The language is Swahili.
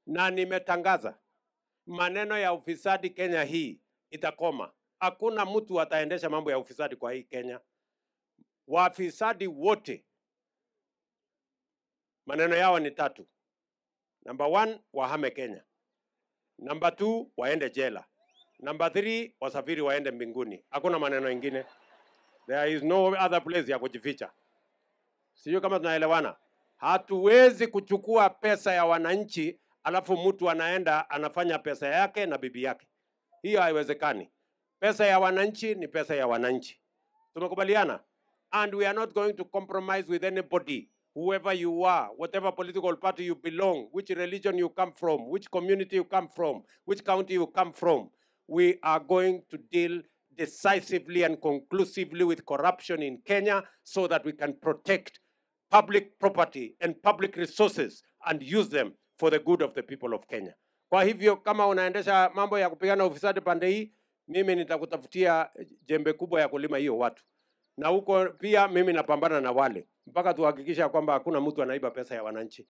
na nimetangaza maneno ya ufisadi Kenya hii itakoma. Hakuna mtu ataendesha mambo ya ufisadi kwa hii Kenya. Wafisadi wote maneno yao ni tatu. Number one, wahame Kenya. Number two, waende jela. Number three, wasafiri waende mbinguni. Hakuna maneno ingine. There is no other place ya kujificha. Sijui kama tunaelewana. Hatuwezi kuchukua pesa ya wananchi alafu mtu anaenda anafanya pesa yake na bibi yake. Hiyo haiwezekani. Pesa ya wananchi ni pesa ya wananchi. Tumekubaliana? And we are not going to compromise with anybody, whoever you are, whatever political party you belong, which religion you come from, which community you come from, which county you come from. We are going to deal decisively and conclusively with corruption in Kenya so that we can protect public property and public resources and use them for the good of the people of Kenya. Kwa hivyo kama unaendesha mambo ya kupigana ufisadi pande hii, mimi nitakutafutia jembe kubwa ya kulima hiyo watu, na huko pia mimi napambana na wale mpaka tuhakikisha kwamba hakuna mtu anaiba pesa ya wananchi.